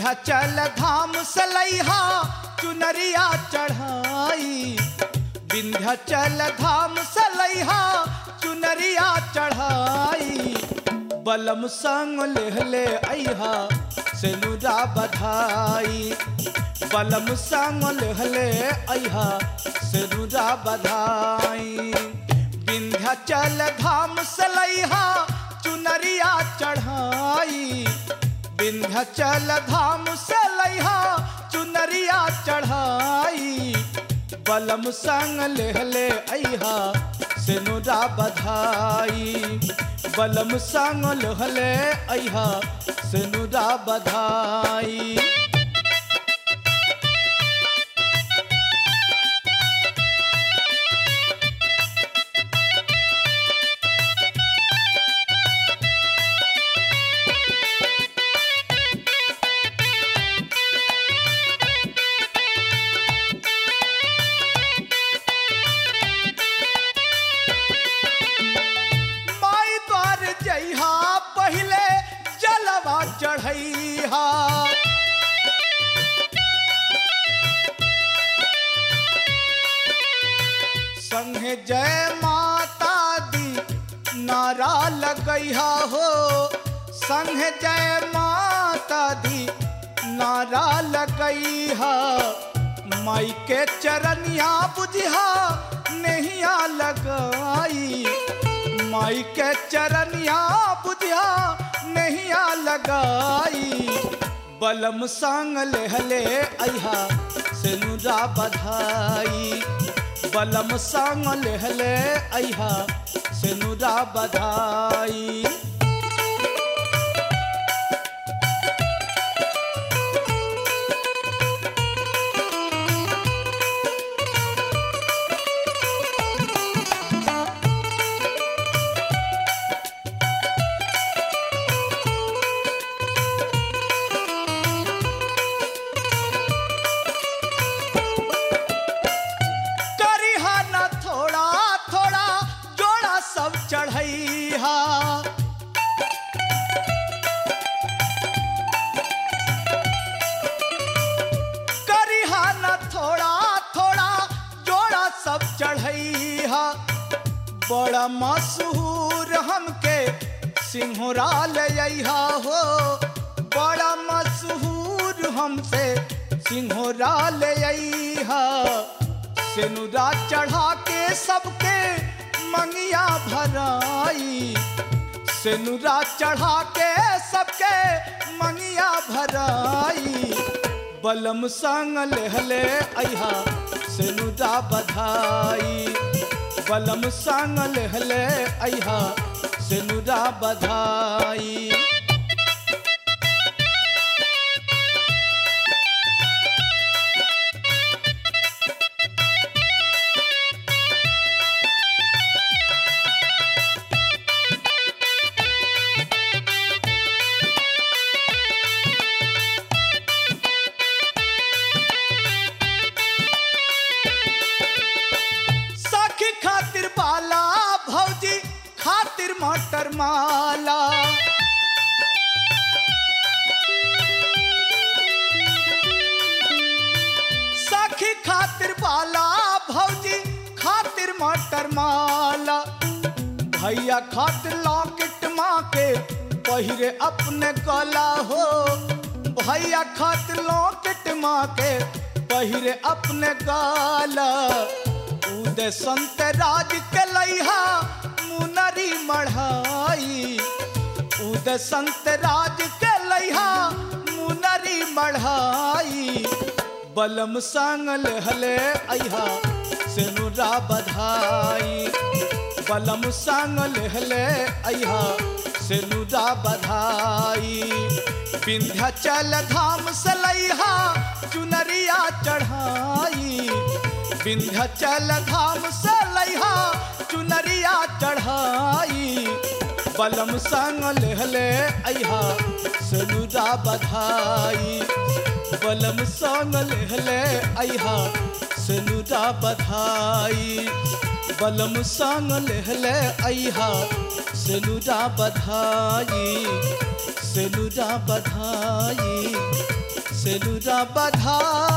विंध्याचल धाम से लैहा चुनरिया चढ़ाई विंध्याचल धाम से लैहा चुनरिया चढ़ाई बलम संग लेहले अहा सेनुरा बधाई बलम संग लेहले अहा सेनुरा बधाई विंध्याचल धाम से लैहा चुनरिया चढ़ाई विंध्याचल धाम से लैहा चुनरिया चढ़ाई बलम संग लेहले अहा सेनुरा बधाई बलम संग लेहले अहा सेनुरा बधाई माई द्वार जइहा पहिले जलवा चढ़ैहा संगे जय माता दी नारा लगैहा हो संगे जय माता दी नारा लगैहा माई के चरनिया बुझिहा नहिया लगाई माई के चरनिया बुझिया नहिया लगाई बलम संग लेहले अहा सेनुरा बधाई बलम संग लेहले अहा सेनुरा बधाई करिहा न थोड़ा थोड़ा जोड़ा सब चढ़ैहा करिहा न थोड़ा थोड़ा जोड़ा सब चढ़ैहा बड़ा मशहूर हमके सिंहरा ले अइहा हो बड़ा मशहूर हमसे सिंहरा ले अइहा सेनुरा चढ़ा के सबके मंगिया भराई सेनुरा चढ़ा के सबके मंगिया भराई बलम संग लेहले अहा सेनुरा बधाई बलम संग लेहले अहा सेनुरा बधाई सखी खातिर बाला भौजी खातिर मटर माला सखी खातिर बाला भौजी खातिर मटर माला भैया खातिर लॉकेट माँ के पहिरे अपने गला हो भैया खातिर लॉकेट माँ के पहिरे अपने गाला उदय संत राज के लैहा मुनरी मढ़ाई उदय संत राज के लैहा मुनरी मढ़ाई बलम संग लेहले अहा सेनुरा बधाई बलम संग लेहले अहा सेनुरा बधाई विंध्याचल धाम से लैहा चुनरिया चढ़ाई विंध्याचल धाम से लैहा चुनरिया चढ़ाई बलम संग लेहले अहा सेनुरा बधाई बलम संग लेहले अहा सेनुरा बधाई बलम संग लेहले अहा सेनुरा बधाई सेनुरा बधाई सेनुरा बधाई